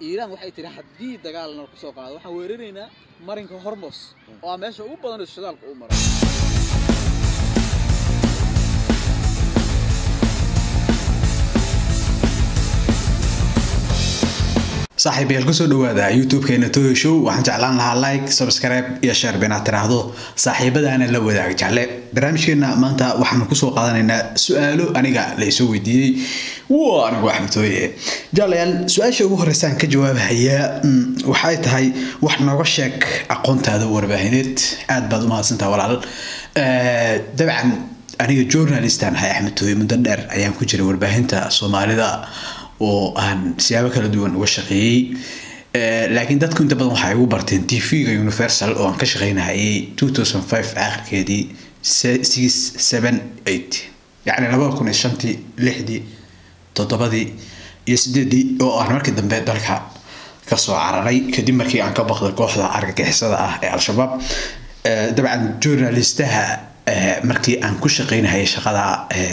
iiraan waxay tiri haddii dagaal nal ku soo qaado waxaan weeraraynaa marinka hormos oo ah meesha ugu badan oo shidaalka u maro saaxiibayaal kusoo dhawaada youtube-keena toyo show waxaan jeclaan lahaa like subscribe iyo share inaad tiraahdo saaxiibadaana la wadaag jecle barnaamijkeena maanta waxaanu kusoo qaadanaynaa su-aalo aniga la isoo weydiiyey waa anigu axmedooye jaalayaal su-aasha ugu horeysaan ka jawaabahaya waxay tahay wax nooga sheeg aqoontaada warbaahineed aad baad umahadsantaha walaal dabcan aniga journalistan ahay axmedooye muddo dheer ayaan ku jiray warbaahinta soomaalida oo aan siyaabo kala duwan uga shaqeeyey laakiin dadku inta badan waxay ugu barteen t v-ga universal oo aan ka shaqeynahayay two thousand five aakhirkeedii six seven eight yacni labada kun iyo shantii lixdii toddobadii iyo sideedii oo aan markii dambe dalka kasoo cararay kadib markii aan ka baqday kooxda argagixisada ah ee al-shabaab dabcan journalistaha markii aan ku shaqeynahayay shaqada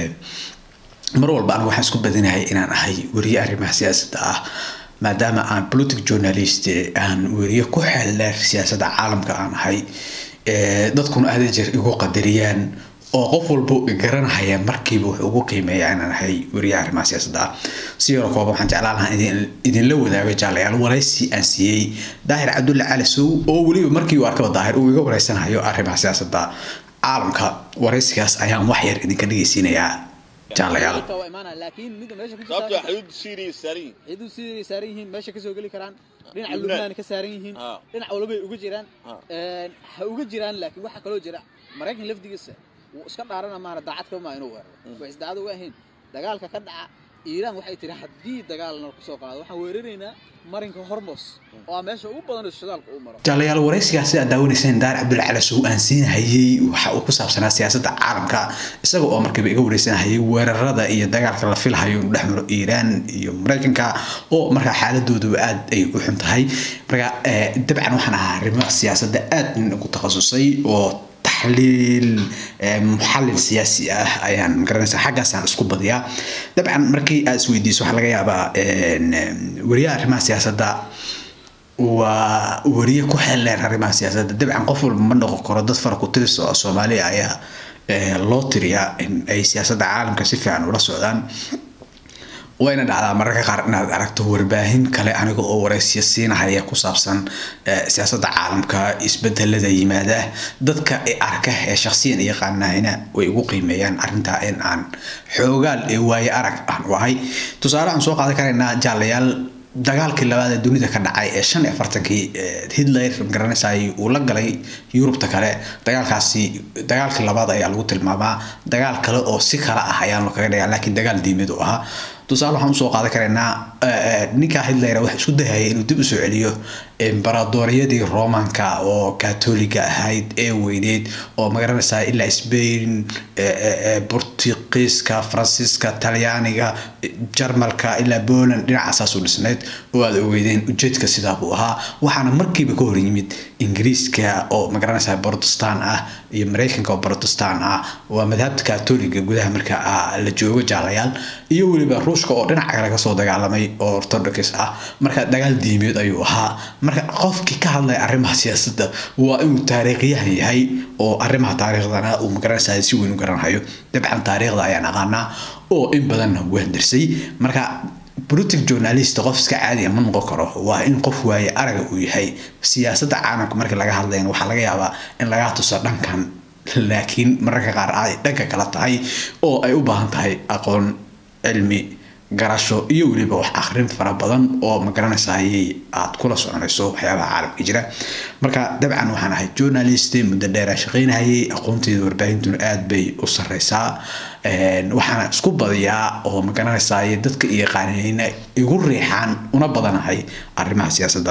mar walba anigu waxaan isku badinahay inaan ahay weriye arrimaha siyaasadda ah maadaama aan politic journalist aan weriye ku xeel dheer siyaasadda caalamka aan ahay dadkuna aada jeer igu qadariyaan oo qof walba garanahaya markiiba wuxuu ugu qiimeeya inaan ahay weriye arrimaha siyaasadda ah si yaro kooba waxaan jeclaan lahaa idinla wadaago jaalayaal waraysi aan siiyey daahir cabdulle cali sow oo weliba markii uu arkaba daahir uu iga wareysanayo arrimaha siyaasadda caalamka waraysigaas ayaan wax yar idinka dhegeysiinayaa jaalayaal laakiin midda meesha ku sababtoo jirta xuduud Syria saaran yihiin ciidu sidii saaran yihiin meesha kasoo geli karaan dhinaca Lubnaan. lubnaan ka saaran yihiin Ha. dhinac walba ay uga jiraan Ha. Een, ha uga jiraan laakiin waxaa kaloo jira maraykan lafdigiisa wuu iska dhaarana maana daacad kama inuu weeraro way isdaacad uga ahayn dagaalka ka dhaca iiraan waxay tiri haddii dagaal nal ku soo qaado waxaan weeraraynaa marinka hormos oo ah meesha ugu badan oo shidaalka u maro jaalayaal waraysigaas aad daawanayseen daar cabdulle cali sow aan siinahayay waxa uu ku saabsanaa siyaasadda caalamka isaga oo markiiba iga wareysanahayay weerarada iyo dagaalka la filahayo inuu dhex maro iiraan iyo maraykanka oo markaa xaaladoodu aad ay u xun tahay marka eh, dabcan waxaan ahaa arrimaha siyaasadda aad nin ugu takhasusay oo taxliil eh, muxallil siyaasi ah ayaan garanaysaa xaggaasaan isku badiyaa dabcan markii aad isweydiiso waxaa laga yaabaa en, em, weriyaha arrimaha siyaasadda waa weriye ku xeel dheer arrimaha siyaasadda dabcan qof walba ma noqon karo dad fara ku tiris oo soomaaliya ayaa eh, loo tiriyaa in ay siyaasadda caalamka si fiican ula socdaan wayna dhacdaa mararka qaar inaad aragto warbaahin kale aniga oo waraysiya siinahaya ku saabsan eh, siyaasadda caalamka isbedelada yimaada dadka i arka ee shakhsiyan yaqaanahayna way ugu qiimeeyaan arrintaa in aan xoogaal ee waaye arag aan u ahay tusaale aan soo qaadan karaynaa jaalayaal dagaalkii labaad ee dunida ka dhacay ee shan iyo afartankii eh, hitler magaranaysaay uu la galay yurubta kale dagaalkaasi dagaalkii labaad ayaa lagu tilmaamaa dagaal kale oo si kala ah ayaan lo kaga dhigaa laakiin dagaal diimeed u ahaa tusaale waxaan usoo qaadan karaynaa eh, eh, ninka hitler wax isku dayaya inuu dib usoo celiyo embaradoriyadii romanka oo katoliga ahayd ee weyneyd oo magaranaysaa ilaa spain eh, eh, eh, portugiiska faransiiska talyaaniga eh, jarmalka ilaa poland dhinacaasaasuu dhisnayd oo aad ogeydeen ujeedka sidaa buu ahaa waxaana markiiba ka hor yimid ingiriiska oo magaranaysaa protestan ah iyo maraykanka oo protestan ah waa madhabta katoliga gudaha marka ah, la joogo jaalayaal iyo weliba ruushka oo dhinaca kale kasoo dagaalamay oo orthodox ah marka dagaal diimeed ayuu ahaa marka qofkii ka hadlaya arrimaha siyaasadda waa inuu taariikhyahan yahay oo arrimaha taariikhdana uu magaranaysaa si weyn u garanhayo dabcan taariikhda ayaan aqaanaa oo in badanna waandarsay marka politic journalist qof iska caadiya ma noqon karo waa in qof waaye araga uu yahay siyaasadda caalamka markii laga hadlayna waxaa laga yaabaa in lagaa tuso dhankan laakiin mararka qaar ay dhanka kala tahay oo ay u baahan tahay aqoon cilmi garasho iyo weliba wax akhrin fara badan oo magaranaysaayay aad kula soconayso waxyaabaha caalamka jira marka dabcan waxaan ahay journalist muddo dheer aan shaqeynahayay aqoonteeda warbaahintuna aad bay u sareysaa Een, waxaana isku badiyaa oo magaranaysaay dadka iyo yaqaanayna igu riixaan una badanahay arrimaha siyaasadda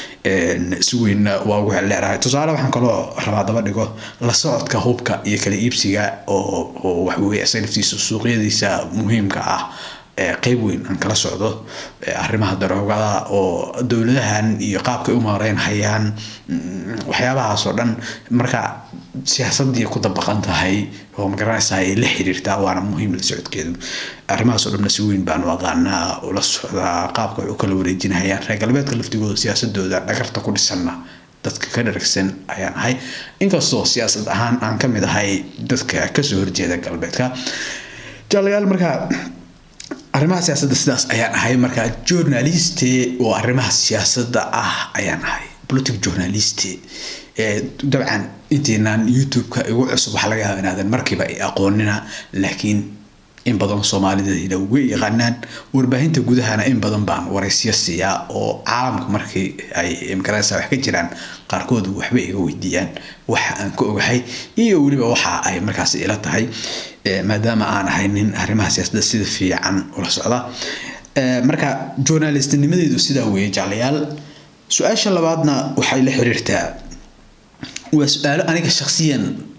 Een, si weynna waa ugu xeldheerahay tusaale waxaan kaloo rabaa daba dhigo la socodka hubka iyo kala iibsiga oo oo waxaweye isaga laftiisa suuqyadiisa muhiimka ah qeyb weyn aan kala socdo arrimaha daroogada oo dowladahan iyo qaabkay u maareyn hayaan waxyaabahaas oo dhan marka siyaasadii ku dabaqan tahay oo magaranaysaa ay la xiriirtaa waana muhiim la socodkeedu arrimahaas oo dhanna si weyn baanu aqaanaa ula socdaa qaabka ay u kala wareejinahayaan reer galbeedka laftigooda siyaasadooda dhagarta ku dhisanna dadka ka dharagsan ayaan ahay inkastoo siyaasad ahaan aan ka mid ahay dadka kasoo horjeeda galbeedka jaalayaal markaa arrimaha siyaasadda sidaas ayaan ahay markaa journaliste oo arrimaha siyaasadda ah ayaan ahay politic journaliste dabcan intiinaan youtube-ka igu cusub waxaa laga yaaba inaadan markiiba ay aqoonina laakiin in badan soomaalida uga yaqaanaan warbaahinta gudahana in badan baan waraysyo siiyaa oo caalamka markii ay magaraysa wax ka jiraan qaarkood waxba iga weydiiyaan waxa aan ka ogahay iyo weliba waxa ay markaas ila tahay maadaama aan ahay nin arrimaha siyaasadda sida fiican ula socda marka journalistnimadeedu sidaa weeye jeclayaal su-aasha labaadna waxay la xiriirtaa waa su-aalo aniga shaksiyan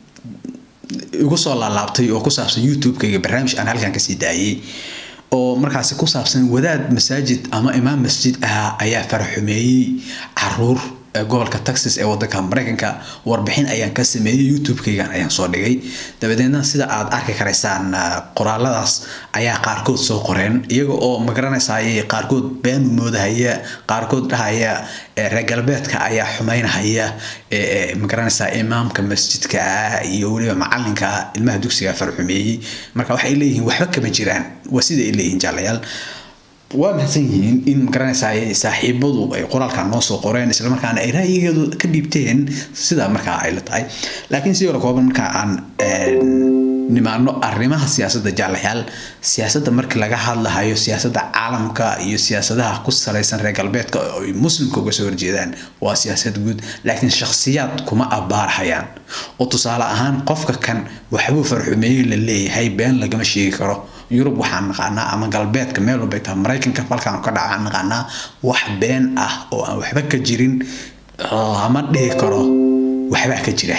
igu soo laalaabtay oo ku saabsan youtube-kayga barnaamij aan halkan kasii daayay oo markaasi ku saabsan wadaad masaajid ama imaam masjid ah ayaa faraxumeeyey caruur gobolka texas ee wadanka mareykanka warbixin ayaan ka sameeyey youtube-kaygan ayaan soo dhigay dabadeedna sida aad arki karaysaan qoraaladaas ayaa qaarkood soo qoreen iyaga oo magaranaysaay qaarkood been moodahaya qaarkood dhahaya reer galbeedka ayaa xumeynahaya magaranaysaa imaamka masjidka ah iyo weliba macalinka ilmaha dugsiga farxumeeyey marka waxay leeyihiin waxba kama jiraan waa sida ay leeyihiin jaalayaal waa mahadsan yihiin in magaranaysaa saaxiibadu ay qoraalkan noo soo qoreen islamarkaana ay ra'yigeedu ka dhiibteen sidaa markaa ay la tahay laakiin si hore kooban markaa aan nimaano arrimaha siyaasadda jaalayaal siyaasadda markii laga hadlahayo siyaasadda caalamka iyo siyaasadaha ku salaysan reer galbeedka oo ay muslimka uga soo horjeedaan waa siyaasad guud laakiin shakhsiyaad kuma abbaarhayaan oo tusaale ahaan qofka kan waxbuu farxumeeyey la leeyahay been lagama sheegi karo yurub waxaan naqaanaa ama galbeedka meel walbay tahay maraykanka falkan ka dhacaan naqaanaa wax been ah oo aan waxba ka jirin lama dhihi karo waxbaa ka jira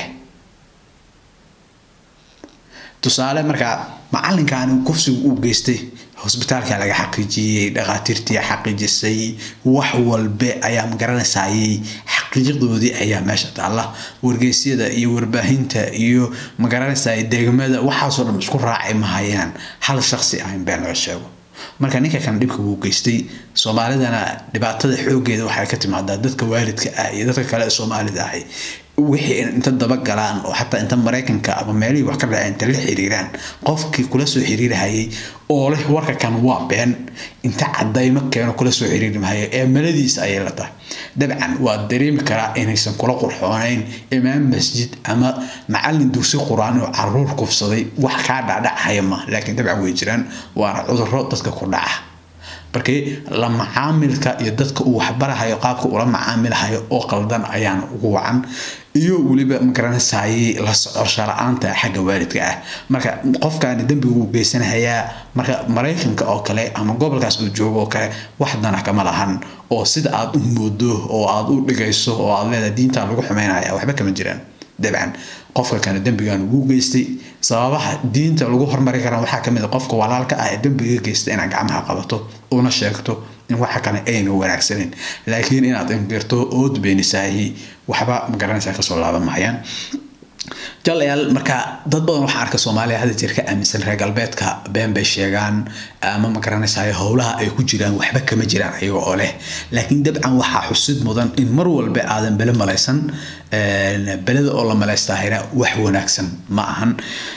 tusaale markaa macalinkan kufsigu uu geystay hosbitaalka laga xaqiijiyey dhakhaatiirtii xaqiijisay wax walbe ayaa magaranaysaayey xaqiiqdoodii ayaa meesha taalla wargeysyada iyo warbaahinta iyo magaranaysaay degmada waxaasoo dhan isku raacay mahayaan hal shaqsi ah in been laga sheego marka ninka kan dhibka wuu geystay soomaalidana dhibaatada xoogeeda waxay ka timaadaa dadka waalidka ah iyo dadka kale ee soomaalida ahi wixii inta dabagalaan oo xataa inta maraykanka ama meelihii wax ka dhaceen inta la xiriiraan qofkii kula soo xiriirahayay oo leh warka kan waa been inta cadaymo keeno kula soo xiriiri mahayo ee maladiisa ayay la tahay dabcan waa dareemi karaa inaysan kula qurxoonayn imaam masjid ama macalin dugsi qur-aan oo caruur kufsaday wax kaa dhacdhachaya ma laakiin dabcan way jiraan waana cudurro dadka ku dhaca markii la macaamilka iyo dadka uu waxbarahayo qaabka ula macaamilahayo oo qaldan ayaana ugu wacan iyo weliba magaranaysaayey la socosho la-aanta xagga waalidka ah marka qofkaani dembiga uu geysanahayaa marka maraykanka oo kale ama gobolkaas uu joogo oo kale wax dana kama lahan oo sida aad u moodo oo aad u dhigayso oo aad leedahay diinta lagu xumeynaya waxba kama jiraan dabcan qofka kane dembigan ugu geystay sababaha diinta lagu hormari karaa waxaa kamid a qofka walaalka ah ee dembiga geysta inaad gacmaha qabato una sheegto in waxa kale ayna wanaagsanin laakiin inaad inkirto ood beenisaahi waxba magaranaysaa kasoo laaban mahayaan jalayaal marka dad badan waxaa arka soomaaliya hadda jeer ka aaminsan reer galbeedka been bay sheegaan ama ma garanaysayo howlaha ay ku jiraan waxba kama jiraan ayaga oo leh laakiin dabcan waxaa xusid mudan in mar walba aadan bele malaysan beleda oo la malaystahayna wax wanaagsan ma ahan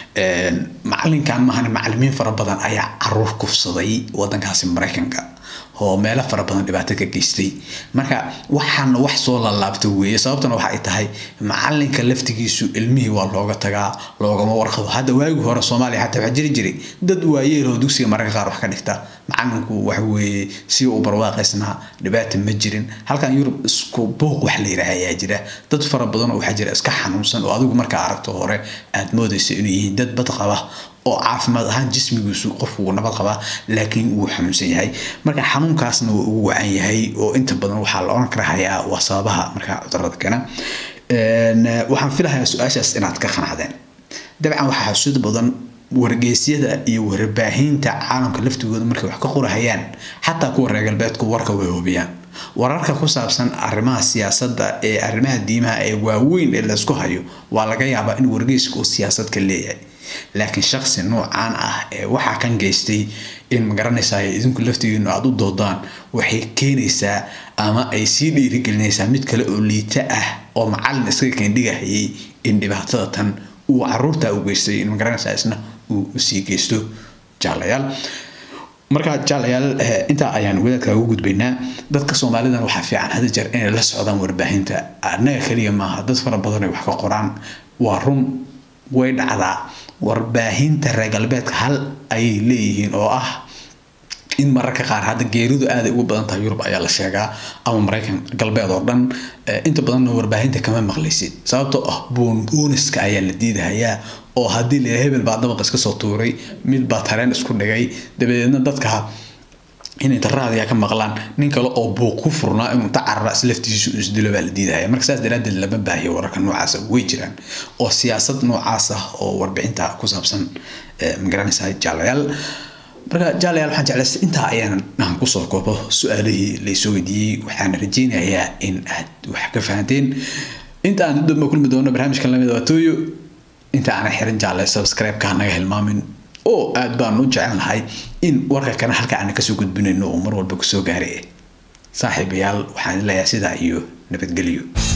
macalinkan maahan macalimiin fara badan ayaa caruur kufsaday wadankaasi maraykanka oo meelo fara badan dhibaato ka geystay marka waxaana wax soo lalaabta weeye sababtana waxa ay tahay macalinka laftigiisu ilmihii waa looga tagaa loogama warqabo hadda waagi hore soomaaliya xataa waxaa jiri jiray dad waayeeloo dugsiga mararka qaar wax ka dhigta macalinku waxa weeye si uu barwaaqaysnaa dhibaata ma jirin halkan yurub isku buuq wax la yidhaaha ayaa jira dad fara badan oo waxaa jira iska xanuunsan oo adigu markaa aragto hore aad moodaysa inuu yihiin dad bad qaba oo caafimaad ahaan jismigiisu qofku uu nabad qabaa laakiin wuu xanuunsan yahay marka xanuunkaasna wuu ugu wacan yahay oo inta badan waxaa la oran karahayaa waa sababaha markaa cudurada keena waxaan filahayaa su-aashaas inaad ka qanacdeen dabcan waxaa xusud badan wargeysyada iyo warbaahinta caalamka laftigooda markay wax ka qorahayaan xataa kuwa reer galbeedku warka way hubiyaan wararka ku saabsan arrimaha siyaasadda ee arrimaha diimaha ee waaweyn ee laysku hayo waa laga yaabaa in wargeyska uu siyaasad ka leeyahay laakiin shaqsi noocaan ah ee waxaa kan geystay in magaranaysaa idinku laftigiinu aada u doodaan waxay keenaysaa ama ay sii dhiirigelinaysaa mid kale oo liita ah oo macalin iskaga keendhigahayay in dhibaatada tan uu caruurta u geystay in magaranaysaa isna uu usii geysto jaalayaal markaa jaalayaal intaa ayaan wadaadka ugu gudbaynaa dadka soomaalidan waxaa fiican hada jeer inay la socdaan warbaahinta annaga keliya maaha dad fara badan ay wax ka qoraan waa run way dhacdaa warbaahinta reer galbeedka hal ayay leeyihiin oo ah in mararka qaar hadda geeridu aaday ugu badan tahay yurub ayaa la sheegaa ama maraykan galbeed oo dhan inta badanna warbaahinta kama maqlaysid sababtoo ah boonbooniska ayaa la diidahayaa oo haddii la hebel baa dabaq iska soo tuuray mid baa tareen isku dhigay dabadeedna dadka inay taraadiya ka maqlaan nin kale oo buuq ku furnaa inuu inta carara islaftiisu isdilo baa la diidahaya marka saas daraadeed lama baahiyo wararka noocaasa way jiraan oo siyaasad noocaas ah oo warbixinta ku saabsan magaranaysaa jaalayaal marka jaalayaal waxaan jeclaystay intaa ayaan aan kusoo koobo su-aalihii laysoo weydiiyey waxaan rajeynayaa in aad wax ka fahanteen inta aan damba kulmi doono barnaamijkan lamid waa tooyo inta aanay xirin jaalle subscribe-ka naga hilmaamin oo aad baanu u jecel nahay in warka kana halka aan kasoo gudbinayno oo mar walba kusoo gaaray saaxiibayaal waxaan leeyahay sidaa iyo nabadgelyo